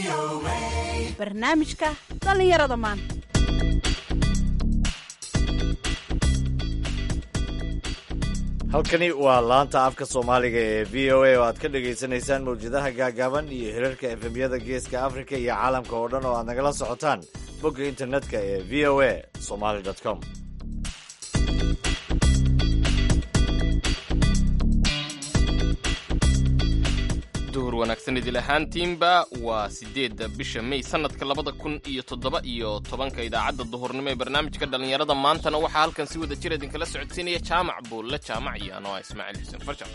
barnaamijka dhallinyarada maanta halkani waa laanta afka soomaaliga ee v o a oo aad ka dhagaysanaysaan mawjadaha gaagaaban iyo hirarka efemyada geeska afrika iyo caalamka oo dhan oo aad nagala socotaan bogga internetka ee v o a somaly com duhur wanaagsan idil ahaantiinba waa sideedda bisha mey sanadka labada kun iyo toddoba iyo tobanka idaacadda duhurnimo ee barnaamijka dhallinyarada maantana waxaa halkan si wada jir idinkala socodsiinaya jaamac buulle jaamac iyo anoo ah ismaaciil xuseen farjar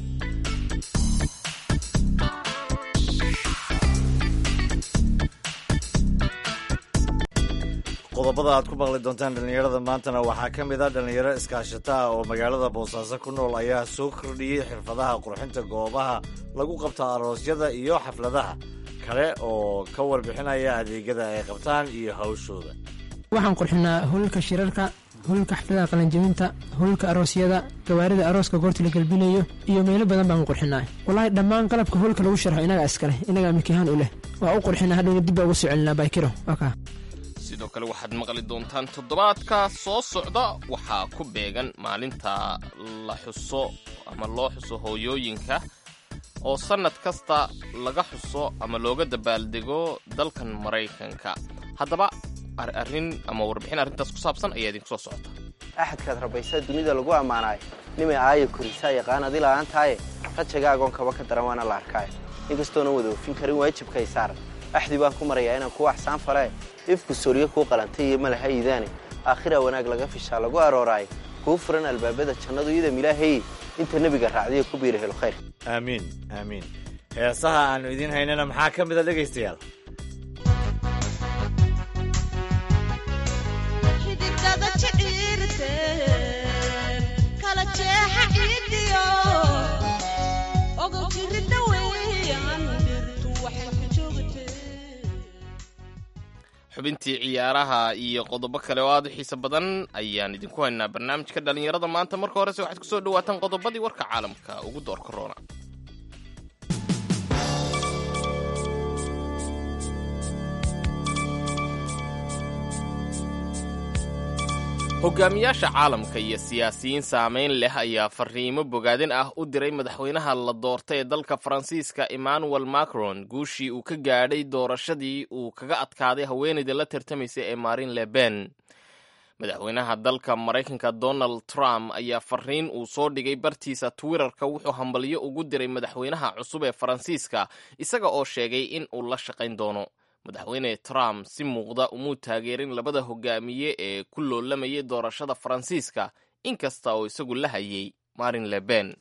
qodobada aad ku maqli doontaan dhallinyarada maantana waxaa ka mid ah dhallinyaro iskaashata ah oo magaalada boosaaso ku nool ayaa soo kordhiyey xirfadaha qurxinta goobaha lagu qabto aroosyada iyo xafladaha kale oo ka warbixinaya adeegyada ay qabtaan iyo hawshooda waxaan qurxinaa hululka shirarka hululka xafladaha qalanjabinta hululka aroosyada gawaarida arooska goorta la gelbinayo iyo meelo badan baan qurxinaa walaahi dhammaan qalabka hulka lagu sharxo inagaa iskaleh inagaa milkihaan u leh waa u qurxinaa hadhowna dib baa ugu soo celinaa baykiro waa sidoo kale waxaad maqli doontaan toddobaadka soo socda waxaa ku beegan maalinta la xuso ama loo xuso hooyooyinka oo sannad kasta laga xuso ama looga dabaaldego dalkan maraykanka haddaba arrin ama warbixin arrintaas ku saabsan ayaa idinku soo socota axadkaad rabaysaa dunida lagu ammaanaayo nimay aaya korisaa yaqaan adi la'aantaaye rajagaagoon kaba ka daran waana la arkaayo inkastoona wada oofin karin waajibkay saaran axdi baan ku marayaa inaan kuwa axsaan falee ifku sooryo kuu qalantay iyo malaha iidaane aakhira wanaag laga fishaa lagu arooraayo kuu furan albaabada jannadu idam ilaahayey inta nebiga raacdiyo ku biira helo khayr aamiin aamiin heesaha aannu idiin haynana maxaa ka mida dhegaystayaal xubintii ciyaaraha iyo qodobo kale oo aad u xiise badan ayaan idinku haynaa barnaamijka dhallinyarada maanta marka horese waxaad kusoo dhawaataan qodobadii warka caalamka ugu door korona hogaamiyaasha caalamka iyo siyaasiyiin saamayn leh ayaa fariimo bogaadin ah u diray madaxweynaha la doortay ee dalka faransiiska emmanuel macron guushii uu ka gaadhay doorashadii uu kaga adkaaday haweenayda la tartamaysa ee marin le pen madaxweynaha dalka maraykanka donald trump ayaa fariin uu soo dhigay bartiisa twitterka wuxuu hambalyo ugu diray madaxweynaha cusub ee faransiiska isaga oo sheegay in uu la shaqayn doono madaxweyne trump si muuqda umuu taageerin labada hogaamiye ee ku loolamayay doorashada faransiiska inkasta oo isagu la hayay marin le pen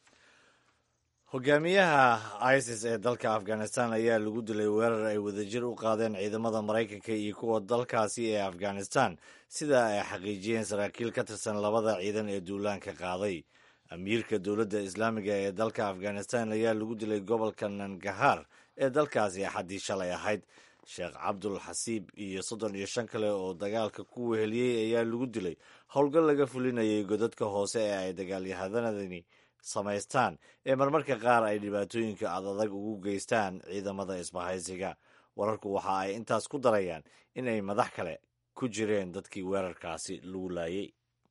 hogaamiyaha isis ee dalka afghanistan ayaa lagu dilay weerar ay wadajir u qaadeen ciidamada maraykanka iyo kuwa dalkaasi ee afghanistan sida ay xaqiijiyeen saraakiil ka tirsan labada ciidan ee duulaanka qaaday amiirka dowladda islaamiga ee dalka afghanistan ayaa lagu dilay gobolka nangahar ee dalkaasi axaddii shalay ahayd sheekh cabdul xasiib iyo soddon iyo shan kale oo dagaalka ku weheliyey ayaa lagu dilay howlgal laga fulinayay godadka hoose ee ay dagaalyahanadani samaystaan ee marmarka qaar ay dhibaatooyinka adadag ugu geystaan ciidamada isbahaysiga wararku waxa ay intaas ku darayaan in ay madax kale ku jireen dadkii weerarkaasi lagu laayay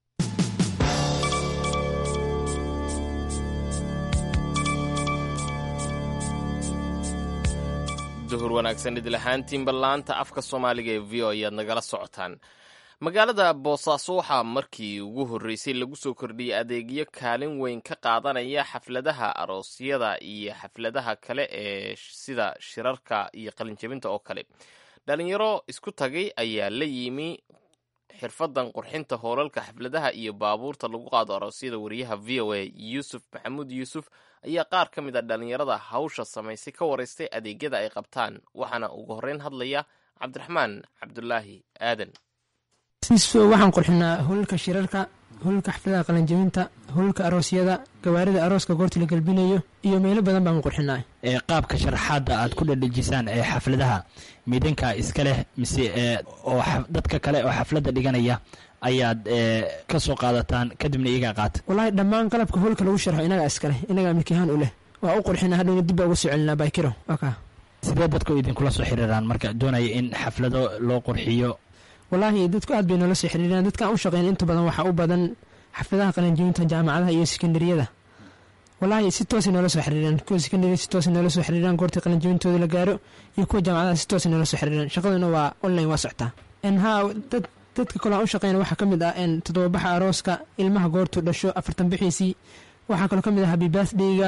duhur wanaagsan idil ahaantiinba laanta afka soomaaliga ee v o ayaad nagala socotaan magaalada boosaaso waxaa markii ugu horreysay lagu soo kordhiyey adeegyo kaalin weyn ka qaadanaya xafladaha aroosyada iyo xafladaha kale ee sida shirarka iyo qalinjabinta oo kale dhalinyaro isku tagay ayaa la yimi xirfadan qurxinta hoolalka xafladaha iyo baabuurta lagu qaado aroosyada wariyaha v o a yuusuf maxamuud yuusuf ayaa qaar ka mid a dhalinyarada hawsha samaysay ka waraystay adeegyada ay qabtaan waxaana ugu horreyn hadlaya cabdiraxmaan cabdulaahi aadan waxaan qurxinaa hululka shirarka hululka xafladaha qalanjabinta hululka aroosyada gawaarida arooska goorta la gelbinayo iyo meelo badan baan qurxinaa ee qaabka sharaxaadda aad ku dhadhejisaan ee xafladaha midinka iska leh mise oo dadka kale oo xafladda dhiganaya ayaad ka soo qaadataan kadibna iyagaa qaata walaahi dhammaan qalabka hulka lagu sharxo inagaa iskaleh inagaa milkihaan u leh waa u qurxinaa hadhowna dib baa ugu soo celinaa baykiro waa sidee dadku idinkula soo xiriiraan marka doonaya in xaflado loo qurxiyo wallaahi dadku aad bay noola soo xiriiraan dadkaan u shaqeyn inta badan waxaa u badan xafladaha qalinjibinta jaamacadaha iyo sekondariyada wallaahi si toosay noola soo xiriiraan kuwa sekondariya si toosay noola soo xiriiraan goortii qalinjibintooda la gaaro iyo kuwa jaamacadaha si toosay noola soo xiriiraan shaqaduna waa online waa soctaa haa dad dadka kale aan u shaqeyna waxaa ka mid ah toddobabaxa arooska ilmaha goortuu dhasho afartan bixiisii waxaa kaloo ka mid ah happy birthdayga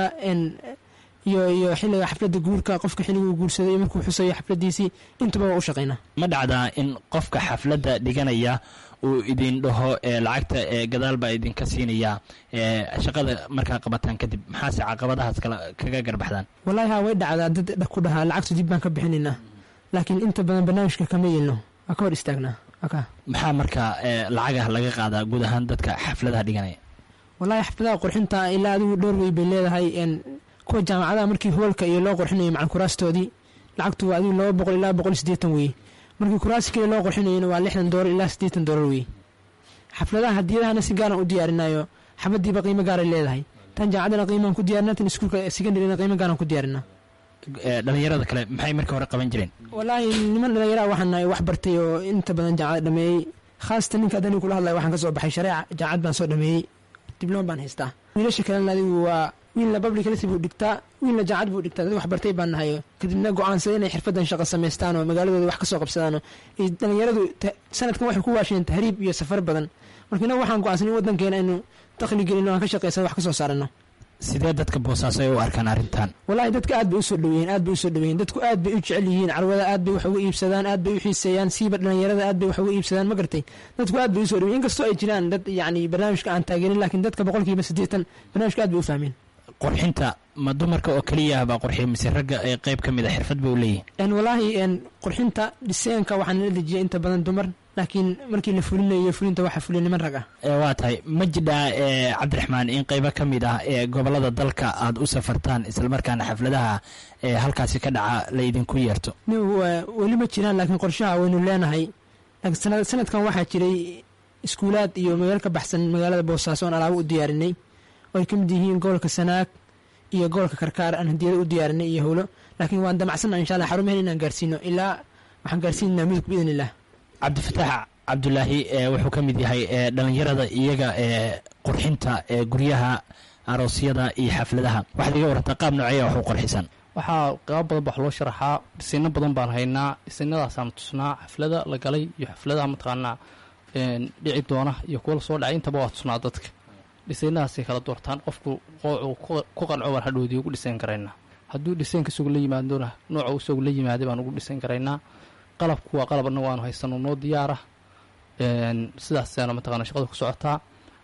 iyo iyo xilliga xafladda guurka qofka xilliguu guursaday iyo markuu xusayo xafladiisii intuba waa u shaqeynaa ma dhacdaa in qofka xafladda dhiganaya uu idin dhaho lacagta gadaal baa idinka siinaya shaqada markaa qabataan kadib maxaase caqabadahaas kala kaga garbaxdaan wallaahi haa way dhacdaa dad ku dhahaa lacagtu dib baan ka bixinaynaa laakiin inta badan barnaamijka kama yeelno waa ka hor istaagnaa maxaa markaa lacagaha laga qaadaa guud ahaan dadka xafladaha dhiganaya wallaahi xafladaha qurxinta ilaa adigu dhowr wey bay leedahay kuwa jaamacadaha markii hoolka iyo loo qurxinayo macan kuraastoodii lacagtu waa adigu laba boqol ilaa boqol sideetan weye markii kuraasi kale loo qurxinayona waa lixdan doolar ilaa siddeetan doolar weye xafladaha hadiyadahana si gaaran u diyaarinayo xabadiiba qiimo gaaray leedahay tan jaamacadana qiimaan ku diyarina tan iskuulka secondaryna qiimo gaaran ku diyaarinaa dhalinyarada kale maxay markii hore qaban jireen wallaahi niman dhallinyaraha waxaan nahay wax bartay oo inta badan jaamacada dhameeyey khaasatan ninka adani kula hadlaya waxaan ka soo baxay shareeca jaamacad baan soo dhameeyey dibloom baan haystaa wiilasha kalena adigu waa wiilna public health buu dhigtaa wiilna jaamacad buu dhigtaa dad wax bartay baan nahay kadibna go-aansada inay xirfadan shaqo samaystaan oo magaaladooda wax ka soo qabsadaan oo dhalinyaradu sanadkan waxay ku waasheen tahriib iyo safar badan marka inagu waxaan go-aansan in waddankeena aynu dakhli gelino aan ka shaqaysano wax ka soo saarano sidee dadka boosaaso ay u arkaan arrintan wallaahi dadka aad bay usoo dhaweeyeen aad bay usoo dhaweeyeen dadku aad bay u jecel yihiin carwada aad bay wax uga iibsadaan aad bay u xiiseeyaan siiba dhalinyarada aad bay wax uga iibsadaan ma gartay dadku aad bay usoo dhaweyen inkastoo ay jiraan dad yacni barnaamijka aan taageerin laakiin dadka boqolkiiba siddeetan barnaamijka aad bay u fahmeen qurxinta ma dumarka oo keliya baa qurxiya mise ragga ee qayb ka mid a xirfad ba u leeyihin wallaahi qurxinta dhiseenka waxaan la dejiyay inta badan dumar laakiin markii la fulinayo fulinta waxaa fuliya niman rag ah waa tahay ma jidhaa cabdiraxmaan in qaybo ka mid ah ee gobolada dalka aada u safartaan islamarkaana xafladaha ee halkaasi ka dhaca la idinku yeerto weli ma jiraan laakiin qorshaha waynu leenahay laakiin sanadkan waxaa jiray iskuulaad iyo magaalo ka baxsan magaalada boosaaso oon alaabo u diyaarinay oo ay ka mid yihiin gobolka sanaag iyo gobolka karkaar aan hadiyado u diyaarinay iyo howlo laakiin waan damacsanna insha allah xarumaheen inaan gaarsiino ilaa waxaan gaarsiinanaa midug biidn illah cabdifataax cabdulaahi wuxuu ka mid yahay dhalinyarada iyaga ee qurxinta ee guryaha aroosyada iyo xafladaha waxaad iga warantaa qaab nooceeya wax u qurxisan waxaa qaabo badan baa loo sharaxaa dhisayno badan baan haynaa dhisaynadaasaan tusnaa xaflada la galay iyo xafladaha mataqaanaa dhici doona iyo kuwa lasoo dhacay intaba waa tusnaa dadka dhisaynadaasay kala doortaan qofku qoocuu ku qanco baan hadhoodii ugu dhisayn karaynaa hadduu dhisaynka isagu la yimaadona nooca isagu la yimaaday baan ugu dhisayn karaynaa qalabku waa qalab annagu aanu haysano noo diyaara sidaasaana mataqana shaqada ku socotaa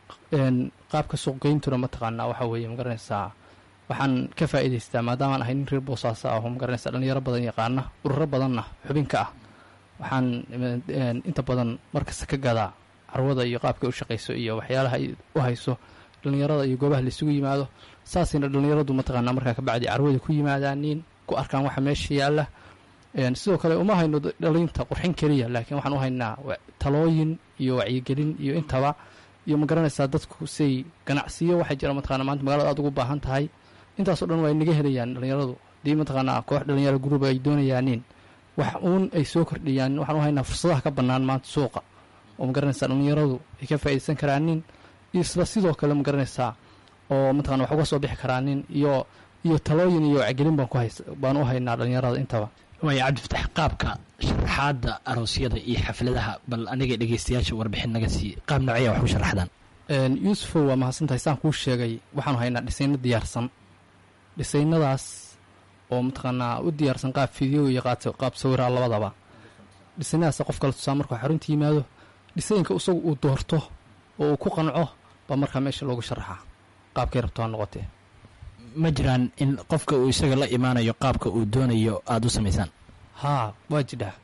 qaabka suuqgeyntuna mataqaanaa waxaa weeye magaranaysaa waxaan ka faa'iidaystaa maadaamaan ahay nin reer boosaaso ah oo magaranaysaa dhalinyaro badan yaqaana ururo badanna xubinka ah waxaan inta badan markasta ka gadaa carwada iyo qaabkay u shaqayso iyo waxyaalaha ay u hayso dhalinyarada iyo goobaha laisugu yimaado saasayna dhalinyaradu mataqaanaa markaa kabacdi carwada ku yimaadaaniin ku arkaan waxa meesha yaalla sidoo kale uma hayno dhalinta qurxin keliya laakiin waxaan u haynaa talooyin iyo wacyigelin iyo intaba iyo ma garanaysaa dadku say ganacsiyo waxaa jira mataqana maanta magalada aad ugu baahan tahay intaasoo dhan waa naga helayaan dhalinyaradu hadii mataqaanaa koox dhalinyaro guruba ay doonayaaniin wax uun ay soo kordhiyaan waxaan u haynaa fursadaha ka bannaan maanta suuqa oo ma garanaysaa dhalinyaradu ay ka faa'iidaysan karaanin iyo isla sidoo kale ma garanaysaa oo mataqana wax uga soo bixi karaanin iyo iyo talooyin iyo wacyigelin baan ku hays baan u haynaa dhalinyarada intaba waaya cabdifatax qaabka sharaxaadda aroosyada iyo xafladaha bal aniga dhegeystayaasha warbixin naga sii qaab noocya wax u sharaxdaan yuusufow waa mahadsantahay saan kuu sheegay waxaanu haynaa dhisayno diyaarsan dhisaynadaas oo mataqaanaa u diyaarsan qaab fideo iyo qaab sawiraa labadaba dhisaynadaas qof kale tusaa markuu xarunta yimaado dhisayinka isagu uu doorto oo uu ku qanco baa markaa meesha loogu sharaxaa qaabkay rabto ha noqotee ma jiraan in qofka uu isaga la imaanayo qaabka uu doonayo aada u samaysaan haa waa jidhaa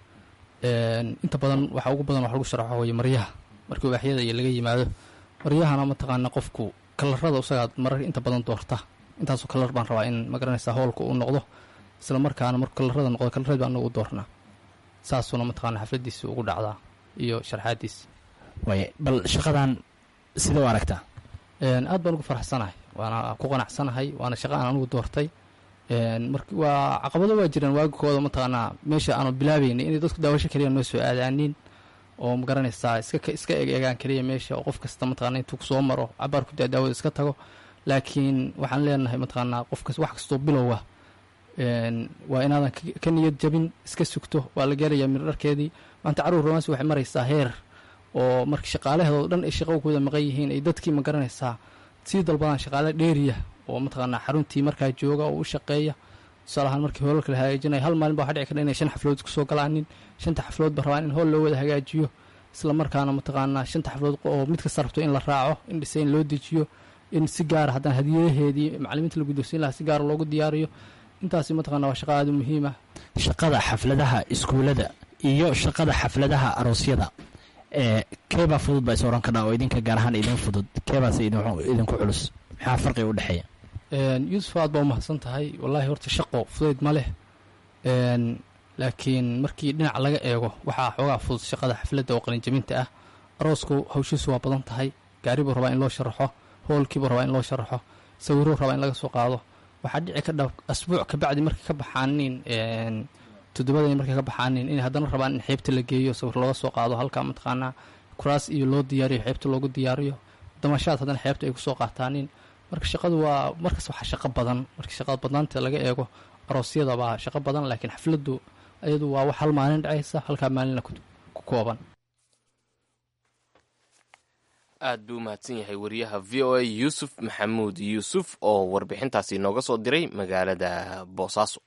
inta badan waxa ugu badan wax lagu sharaxo waye maryaha markii ubaaxyada iyo laga yimaado maryahana mataqaana qofku kalarada isagaa marar inta badan doorta intaasoo kalar baan rabaa in magaranaysaa howlka uu noqdo isla markaana markuu kalarada noqdo kalarad baan anagu u doornaa saasuuna mataqaana xafladiisi ugu dhacdaa iyo sharxaadiisi waaya bal shaqadan sida u aragtaa aad baan ugu faraxsanahay waana ku qanacsanahay waana shaqa aan anugu doortay mar waa caqabado waa jiraan waagikooda mataqaanaa meesha aanu bilaabeynay inay dadku daawasho kaliya noo soo aadaanin oo magaranaysaa iska iska eg egaan kaliya meesha oo qof kasta mataqana intuu kusoo maro cabaar ku daa daawada iska tago laakiin waxaan leenahay mataqaanaa qofkas wax kastoo bilowa waa inaadan ka niyad jabin iska sugto waa la gaarayaa mirdharkeedii maanta caruur romaansi waxay maraysaa heer oo marka shaqaalaheedoo dhan ay shaqo kuwada maqan yihiin ay dadkii ma garanaysaa sii dalbadaan shaqaale dheeriya oo mataqaanaa xaruntii markaa jooga oo u shaqeeya tusaalahaan markii hoolalka la hagaajinaya hal maalin ba waxa dhici kara inay shan xaflood kusoo galaanin shanta xaflood ba rabaan in hool loo wada hagaajiyo isla markaana mataqaanaa shanta xaflood oo mid kasta rabto in la raaco in dhisayn loo dejiyo in si gaara haddana hadiyadaheedii macalimiinta la guddoonsiin lahaa si gaara loogu diyaariyo intaasi mataqana waa shaqa aada u muhiima shaqada xafladaha iskuullada iyo shaqada xafladaha aroosyada ee keebaa fudud baa is oran kadhaa oo idinka gaar ahaan idin fudud keebaase idinku culus maxaa farqiga u dhexeeya yuusuf aad baa umahadsan tahay wallaahi horta shaqo fudayd ma leh laakiin markii dhinac laga eego waxaa xoogaa fudud shaqada xafladda oo qalinjabinta ah aroosku hawshiisu waa badan tahay gaaribuu rabaa in loo sharaxo hoolkiibuu rabaa in loo sharaxo sawiruu rabaa in laga soo qaado waxaa dhici ka dha asbuuc kabacdi markay ka baxaanin toddobadani markay ka baxaanin inay haddana rabaan in xeybta la geeyo sawir looga soo qaado halkaa mataqaanaa kuraas iyo loo diyaariyo xeybta loogu diyaariyo damashaad haddana xeebta ay kusoo qaataanin marka shaqadu waa markas waxaa shaqo badan markii shaqada badnaanta laga eego aroosyada baa shaqo badan laakiin xafladdu ayadu waa wax hal maalin dhacaysa halkaa maalinna ku kooban aad buu u mahadsan yahay wariyaha v o a yuusuf maxamuud yuusuf oo warbixintaasi inooga soo diray magaalada boosaaso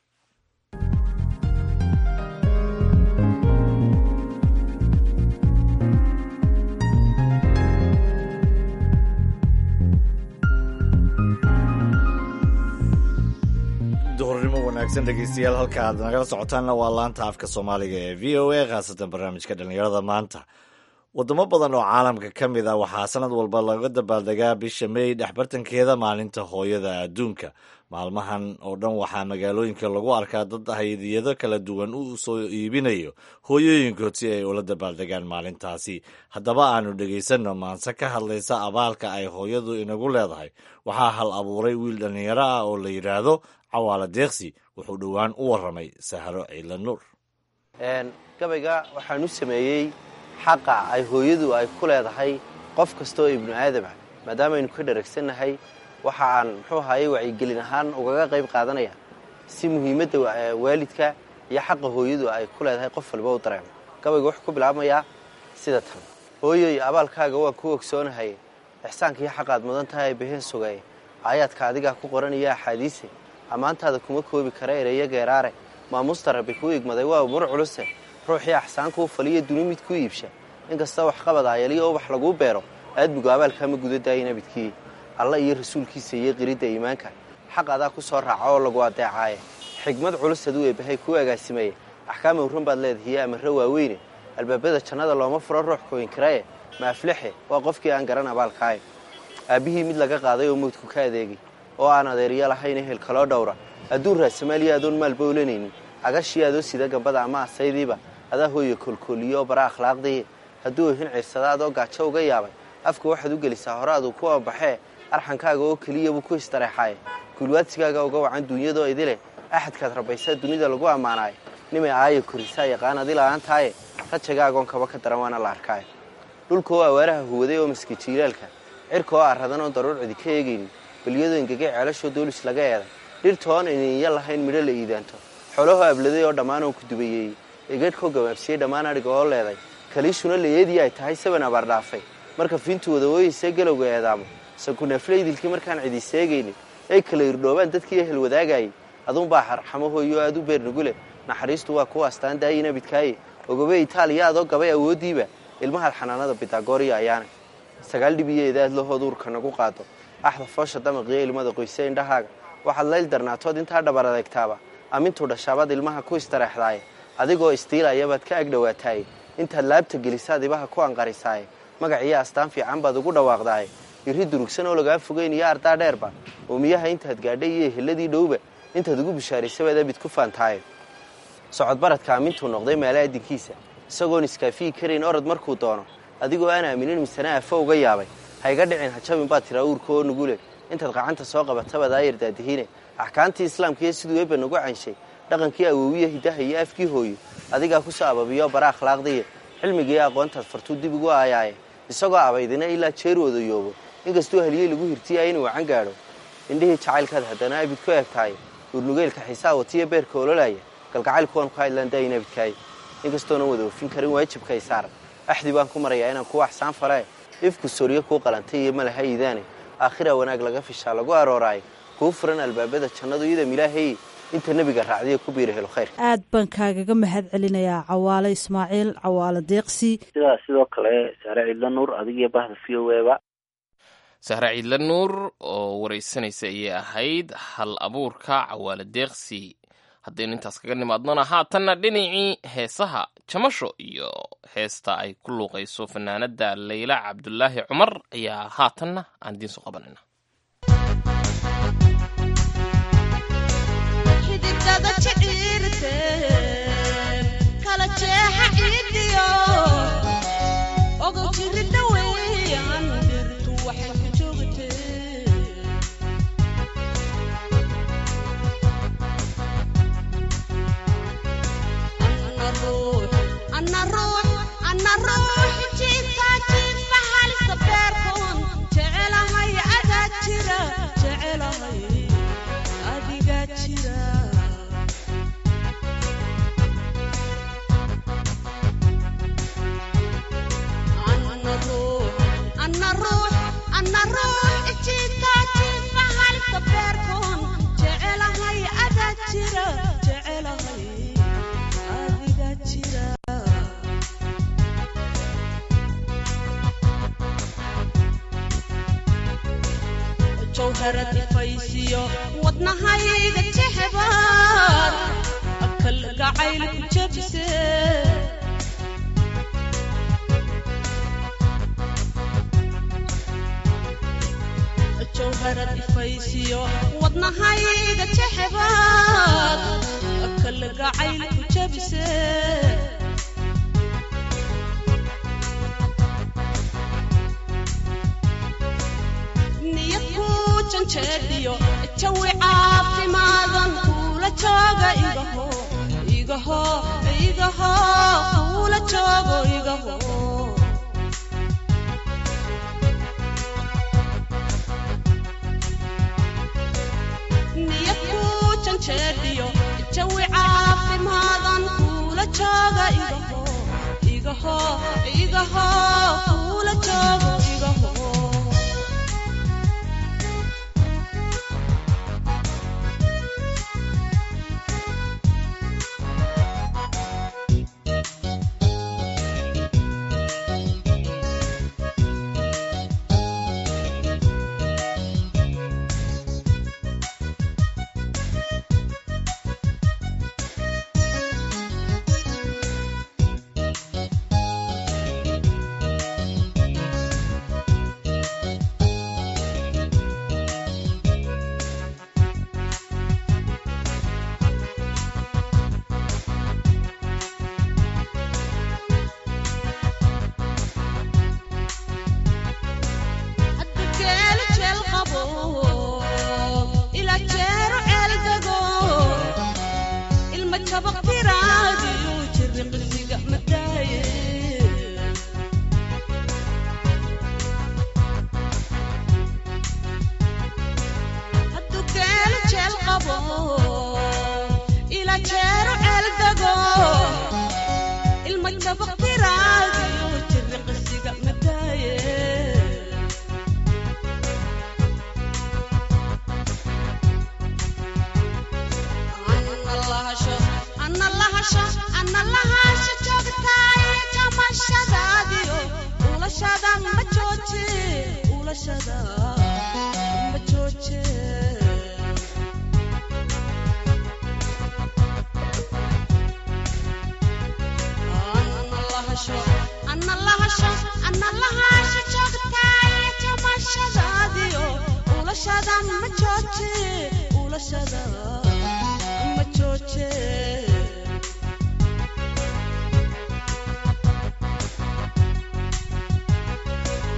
duhurnimo wanaagsan dhegeystayaal halka aad nagala socotaanna waa laanta afka soomaaliga ee v o a khaasatan barnaamijka dhallinyarada maanta wadamo badan oo caalamka ka mid a waxaa sanad walba laga dabaaldegaa bisha mey dhexbartankeeda maalinta hooyada adduunka maalmahan oo dhan waxaa magaalooyinka lagu arkaa dad haydiyado kala duwan u soo iibinayo hooyooyinkood si ay ula dabaaldegaan maalintaasi haddaba aanu dhegaysanno maanse ka hadlaysa abaalka ay hooyadu inagu leedahay waxaa hal abuuray wiil dhallinyaro ah oo la yidhaahdo cawaala deeqsi wuxuu dhowaan u warramay sahro ciila nuur gabayga waxaan u sameeyey xaqa ay hooyadu ay ku leedahay qof kastaoo ibnu aadam ah maadaamaaynu ka dharagsannahay waxa aan muxuu ahaayey wacyigelin ahaan ugaga qayb qaadanaya si muhiimadda waalidka iyo xaqa hooyadu ay ku leedahay qof walba u dareemo gabayga wuxuu ku bilaabmayaa sida tan hooyoy abaalkaaga waan ku ogsoonahay ixsaanka iyo xaqaad mudan tahay baheen sugaye aayaadka adigaa ku qoranaya axaadiise ammaantaada kuma koobi kara ereyo geeraare maamuusta rabbi kuu igmaday waa umur culuse ruuxii axsaankuu faliyo duni mid ku iibsha inkasta waxqabad aayaliyo ubax laguu beero aadmigu abaalkaama guda daayay nabidkii alla iyo rasuulkiisa iyo qiridda iimaanka xaq adaa ku soo raaca oo lagu adeecaaye xigmad culus aduu eebbahay kuu agaasimaye axkaam awran baad leedahiyo amarro waaweyne albaabada jannada looma furo ruux kooyinkaraye ma aflexe waa qofkii aan garan abaalkaaye aabbihii mid laga qaaday oo mawdku ka adeegay oo aan adeeryo lahayn ehel kaloo dhowra hadduu raasamaaliya adoon maalba olanaynin agashii adoo sida gambada ama asaydiiba adaa hooya koolkooliyo oo bara akhlaaqdii hadduu ohin ciirsada adoo gaajo uga yaabay afka waxaad u gelisaa hore aduu ku abaxee arxankaaga oo keliya buu ku istareexaaye guulwaadsigaaga uga wacan duunyadoo idileh axadkaad rabaysaa dunida lagu ammaanaayo nimay aaya korisaa yaqaan adila'aantaaye rajagaagoon kaba ka daran waana la arkaayo dhulka oo awaaraha huwaday oo maski jiilaalka cirka oo arradan oo daruur cidi ka eegaynin beliyadoo ingegay ceelashoo doolis laga eeday dhirta oon ininya lahayn midho la iidaanto xoolahoo abladay oo dhammaan oo ku dubayeeyey egeedhkoo gabaabsiyey dhammaan adhiga oo leeday kaliishuna layeedii ay tahay saban abaar dhaafay marka fiintu wadawooyisee galowga eedaamo sankuneeflaydilkii markaan cidi seegaynin ay kala irdhoobaan dadkii ehel wadaagayay aduunbaa xarxamo hooyo aad u beernugule naxariistu waa kuwa astaan daayi nabidkaaye ogobe itaaliya adoo gabay awooddiiba ilmahaad xanaanada bitagooriya ayaana sagaal dhibiyo edaad lahood uurka nagu qaado axda foosha damaqiyo ilmada qoyse indhahaaga waxaad layl darnaatood intaa dhabar adeegtaaba amintuu dhashaabaad ilmaha ku istareexdaaye adigoo istiilayabaad ka agdhowaataaye intaad laabta gelisaad ibaha ku anqarisaaye magaciyo astaan fiican baad ugu dhawaaqdaaye iri durugsan oo lagaa fogeyn iyo ardaa dheerba oomiyaha intaad gaadhay iyo eheladii dhowba intaad ugu bishaaraysabaad abid ku faantaaye socodbaradka amintuu noqday meele adinkiisa isagoon iskaafiyi karayn orod markuu doono adigoo aan aaminin misana afo uga yaabay hayga dhicin hajabin baad tiraa uurka oo nugule intaad qacanta soo qabatabaad aayar daadihine axkaamtii islaamka iyo siduu eebba nagu canshay dhaqankii awoowiya hiddaha iyo afkii hooyo adigaa ku soo ababiyo bara akhlaaqdiiya cilmigiiyo aqoontaad fartuu dib ugu aayaaye isagoo abaydina ilaa jeer wadayoobo inkastuu haliyey lagu hirtiya inuu wacan gaadho indhihii jacaylkaad haddana abid ku eegtahay urnugeylka xiisaa watiya beerka ololaya galgacaylkuwan ku hadlaan daayina abidkaaye inkastoona wada ofin karin waajibkay saaran axdi baan ku marayaa inaan kuwa axsaan falee ifku sooryo kuu qalantay iyo malaha iidaane aakhira wanaag laga fishaa lagu arooraayo kuu furan albaabada jannadu idam ilaahay inta nebiga raacdiya ku biira helo khayr aad baan kaagaga mahad celinayaa cawaale ismaaciil cawaale deeqsi sidaas sidoo kale saare ciidla nuur adigiyo bahda v o eba sahre ciidla nuur oo waraysanaysa ayay ahayd hal abuurka cawaale deeqsi haddaynu intaas kaga nimaadnona haatanna dhinacii heesaha jamasho iyo heesta ay ku luuqayso fanaanada layla cabdulaahi cumar ayaa haatanna aan idiin soo qabanayna jawharadifaysiyo wadnahayga jexbaad kalgacayl ku jabse jawharadifaysiyo wadnahayga jexbaad kalgacayl ku jabse niyadku janjeedhiyo jawi caafimaadan kuula jooga igaho igaho igaho kuula joogo igaho niyadku janjeedhiyo jawi caafimaadan kuula jooga igaho igaho igaho kuula joogo igaho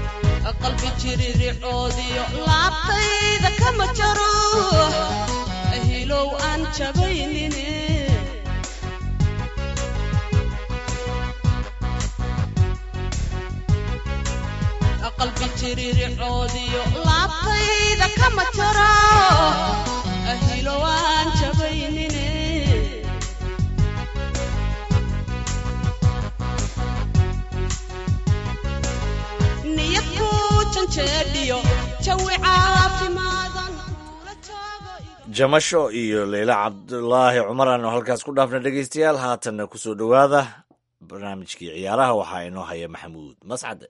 qalbi jiriricoodiyo laabtayda kama jaro ehilow aan jabaynine qalbi jirircoodiyo laabtayda kama jaro ehilow aan jabaynine niyad ku janjeedhiyo jawi caafimaadan jamasho iyo leyla cabdulaahi cumar aanu halkaas ku dhaafna dhegeystayaal haatanna kusoo dhowaada barnaamijkii ciyaaraha waxaa inoo haya maxamuud mascade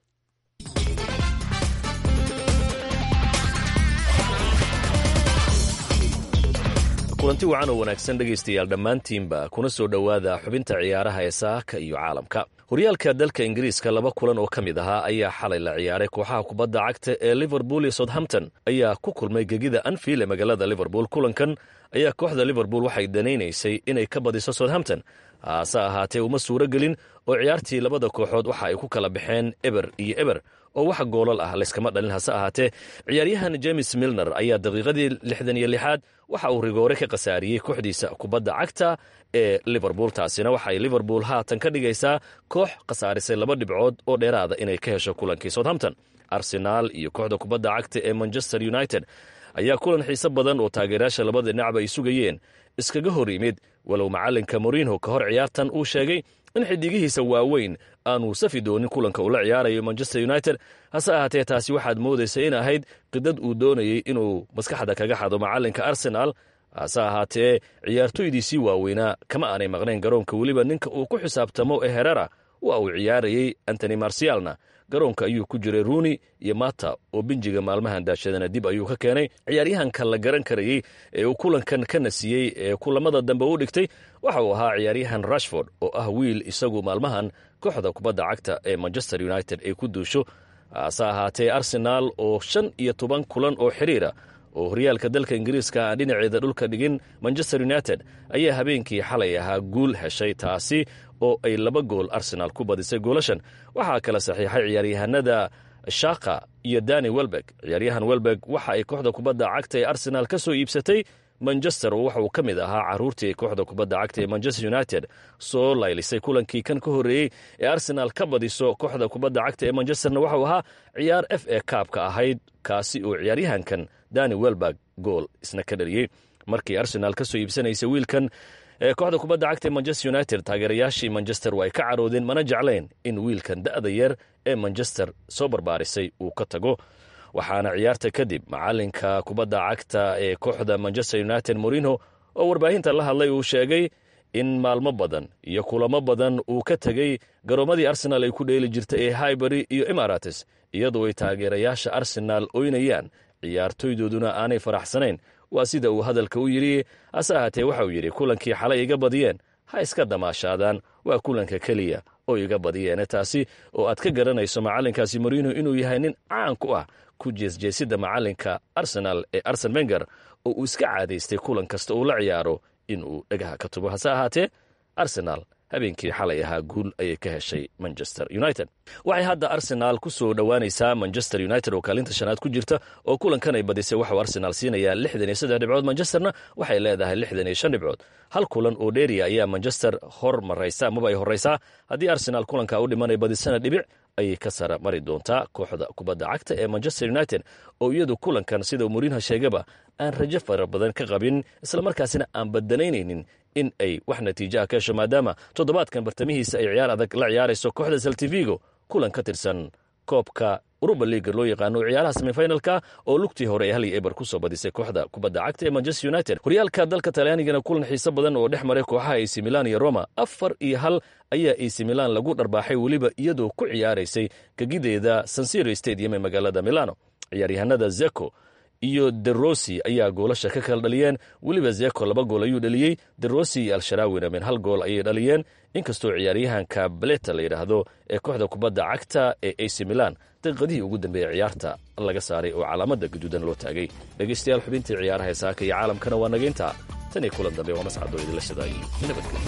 kulanti wacan oo wanaagsan dhegaystayaal dhammaantiinba kuna soo dhowaada xubinta ciyaaraha ee saaka iyo caalamka horyaalka dalka ingiriiska laba kulan oo ka mid ahaa ayaa xalay la ciyaaray kooxaha kubadda cagta ee liverpool iyo southampton ayaa ku kulmay gegida anfield ee magaalada liverpool kulankan ayaa kooxda liverpool waxay danaynaysay inay ka badiso southampton hase ahaatee uma suuro gelin oo ciyaartii labada kooxood waxa ay ku kala baxeen eber iyo eber oo wax goolal ah layskama dhalin hase ahaatee ciyaaryahan james milner ayaa daqiiqadii lixdan iyo lixaad waxa uu rigoore ka khasaariyey kooxdiisa kubadda cagta ee liverpool taasina waxay liverpool haatan ka dhigaysaa koox khasaarisay laba dhibcood oo dheeraada inay ka hesho kulankii southampton arsenaal iyo kooxda kubadda cagta ee manchester united ayaa kulan xiise badan oo taageerayaasha labada dhinacba ay sugayeen iskaga hor yimid walow macalinka morinho ka hor ciyaartan uu sheegay in xidigihiisa waaweyn aanu safi doonin kulanka uu la ciyaarayo manchester united hase ahaatee taasi waxaad moodaysa in ahayd qidad uu doonayey inuu maskaxda kaga xado macalinka arsenal hase ahaatee ciyaartoydiisii waaweynaa kama aanay maqnayn garoonka weliba ninka uu ku xisaabtamo ee herera waa uu ciyaarayey antony marsialna garoonka ayuu ku jiray ruuni iyo mata oo binjiga maalmahan daashadana dib ayuu ka keenay ciyaaryahanka la garan karayey ee uu kulankan ka nasiyey ee kulamada dambe u dhigtay waxa uu ahaa ciyaaryahan rashford oo ah wiil isagu maalmahan kooxda kubadda cagta ee manchester united ay ku duusho hase ahaatee arsenaal oo shan iyo toban kulan oo xiriira oo horyaalka dalka ingiriiska aan dhinaceeda dhulka dhigin manchester united ayaa habeenkii xalay ahaa guul heshay taasi oo ay laba gool arsenaal ku badisay goolashan waxaa kala saxiixay ciyaaryahanada shaka iyo dani welbeg ciyaaryahan welbeg waxa ay kooxda kubadda cagta ee arsenaal ka soo iibsatay manchester oo waxa uu ka mid ahaa caruurtii ay kooxda kubadda cagta ee manchester united soo laylisay kulankii kan ka horreeyey ee arsenaal ka badiso kooxda kubadda cagta ee manchesterna waxauu ahaa ciyaar f a kaabka ahayd kaasi oo ciyaaryahankan dani welberg gool isna ka dhaliyey markii arsenaal ka soo iibsanaysa wiilkan ee kooxda kubadda cagta ee manchester united taageerayaashii manchester waa ay ka caroodeen mana jeclayn in wiilkan da'da yar ee manchester soo barbaarisay uu ka tago waxaana ciyaarta kadib macalinka kubadda cagta ee kooxda manchester united morino oo warbaahinta la hadlay uu sheegay in maalmo badan iyo kulamo badan uu ka tegey garoomadii arsenaal ay ku dheeli jirta ee highbury iyo emarates iyadoo ay taageerayaasha arsenaal oynayaan ciyaartoydooduna aanay faraxsanayn waa sida uu hadalka u yidhi hase ahaatee waxa uu yidhi kulankii xalay iga badiyeen ha iska damaashaadaan waa kulanka keliya oo iga badiyeene taasi oo aad ka garanayso macalinkaasi morino inuu yahay nin caan ku ah ku jeesjeesida macalinka arsenal ee arsen wenger oo uu iska caadaystay kulan kasta uu la ciyaaro inuu dhagaha ka tubo hase ahaatee arsenal habeenkii xalay ahaa guul ayay ka heshay manchester united waxay hadda arsenaal ku soo dhowaanaysaa manchester united oo kaalinta shanaad ku jirta oo kulankan ay badisay waxuu arsenaal siinayaa lixdan iyo saddex dhibcood manchesterna waxay leedahay lixdan iyo shan dhibcood hal kulan oo dheeriya ayaa manchester hor maraysa amaba ay horraysaa haddii arsenaal kulanka u dhimanay badisana dhibic ayay ka sara mari doontaa kooxda kubadda cagta ee manchester united oo iyadu kulankan sida murinha sheegaba aan rajo fara badan ka qabin islamarkaasina aan badanaynaynin in ay wax natiijaha ka hesho maadaama toddobaadkan bartamihiisa ay ciyaar adag la ciyaarayso kooxda saltivigo kulan ka tirsan koobka uruba liiga loo yaqaano ciyaaraha semifinalka oo lugtii hore ee hal iyo eber ku soo badisay kooxda kubadda cagta ee manchester united horyaalka dalka talyaanigana kulan xiise badan oo dhex maray kooxaha ac milan iyo roma afar iyo hal ayaa ac milan lagu dharbaaxay weliba iyadoo ku ciyaaraysay gegideeda sansiro stadium ee magaalada milano ciyaaryahanada zeko iyo derossi ayaa goolasha ka kala dhaliyeen weliba zeko laba gool ayuu dhaliyey derossi iyo al-sharaawina min hal gool ayay dhaliyeen inkastoo ciyaaryahanka baleta la yidhaahdo ee kooxda kubadda cagta ee ac milan daqiiqadihii ugu dambeeyey ciyaarta laga saaray oo calaamada gaduudan loo taagay dhegaystayaal xubintii ciyaaraha ee saaka iyo caalamkana waa nageynta tan iyo kulan dambe waa mascadoo idinla shadaayay nabadgelyo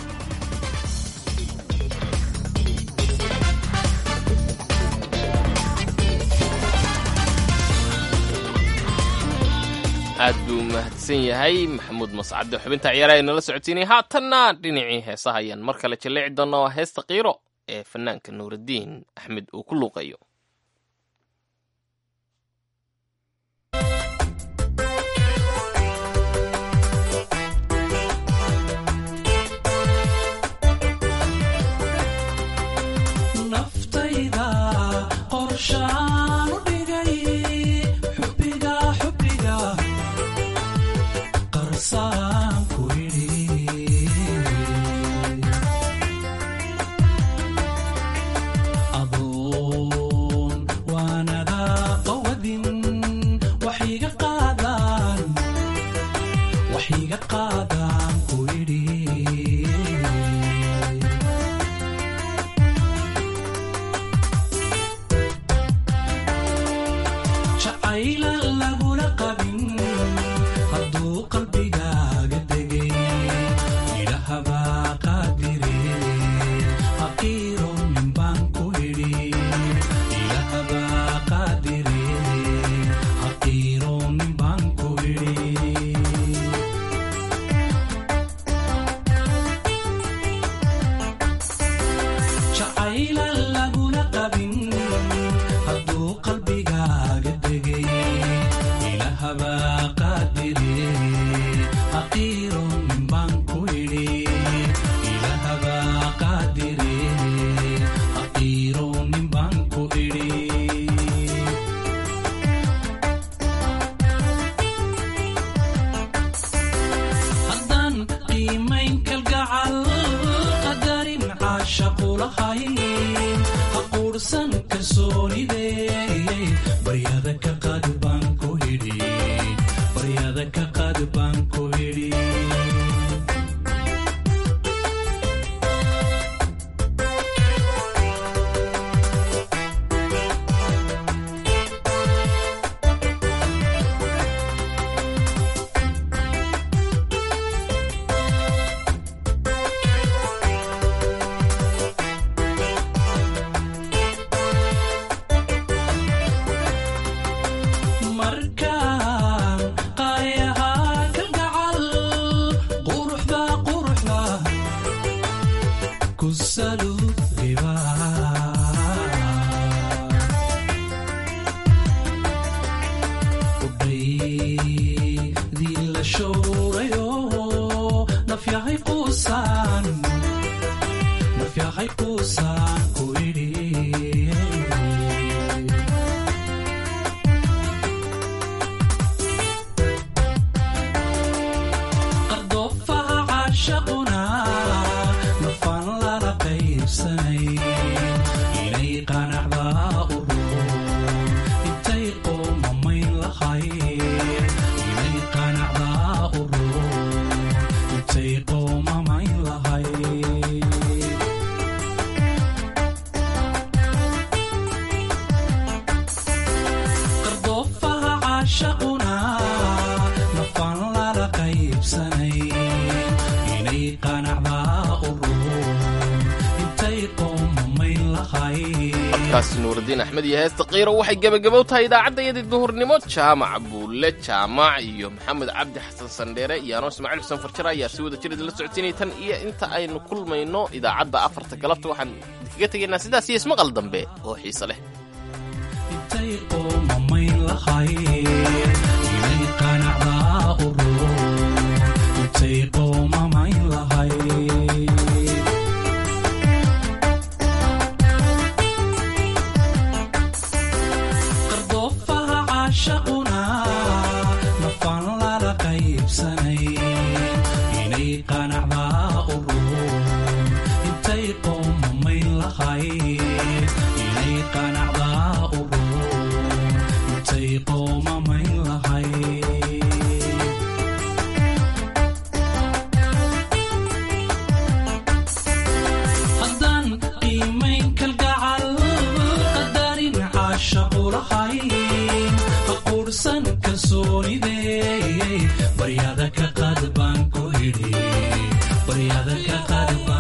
aad buu mahadsan yahay maxamuud mascade xubinta ciyaaraha nala socotiinay haatanna dhinacii heesaha ayaan mar kale jaleeci doona waa heesta qiiro ee fanaanka nuuraddiin axmed uu ku luuqayo naftayda qorshaan u dhigay xubbiga xubbiga qarsaan ku idhi adoon waanada qawadin waxiga qaadaan waxiga qaadaan ku idhi jacayla lagula qabin hadduu qalbigaaga degay idhahabaa qaadire haqiiro ninbaan ku idhi idhahabaa qaadire haqiiro ninbaan ku idhi jacayla lagula qabin hadduu qalbigaaga degay ilahabaa qaadire haqiiro ninbaan ku idhi ilahabaa qaadire haqiiro ninbaan ku idhi haddaan qiimayn kalgacal qadarin caashaqu lahayn ha quursan kalsoonide baryada ka qaad baan ku idhi baryada ka qaad baan ku idhi markaan qaayahaa kalgacal quruxda quruxda ku saluudiba udhaydii la showrayo nafyahay quusaan nafyahay quusaan ku idhi qardoofaha caashaquna nafaan lala qaybsanay inay qanacdaa u ruun intay qoomamayn lahayd inay qanacdaa u ruun intay qoomamayn lahayd qardoofaha caashaquna nafaan lala qaybsanay inay qanacdaa u ruun intay qoomamayn lahayd codkaasi nuuraddiin axmed iyo heesta qiiro waxay gebagabow tahay idaacaddayadii duhurnimo jaamac buulle jaamac iyo maxamed cabdi xasan sandheere iyo anoo ismaaciil xuseen farjare ayaa si wada jirid la socotinay tan iyo inta aynu kulmayno idaacadda afarta galabta waxaan idinkaga tegaynaa sidaas iyo ismaqal dambe oo xiise leh intay qoomamayn lahayd inay qanacdaa u ruun intay qoomamayn lahayd qardoofaha caashaquna nafaan lala qaybsanay inay qanacdaa u ruun intay qoomamayn lahayd inay qanacdaa u ruun intay qoomamayn lahayd haddaan qiimayn kalgacal qadarin caashaqu lahayn ha quursan kalsoonide baryada ka qaad baan ku idhi baryada ka qaad baan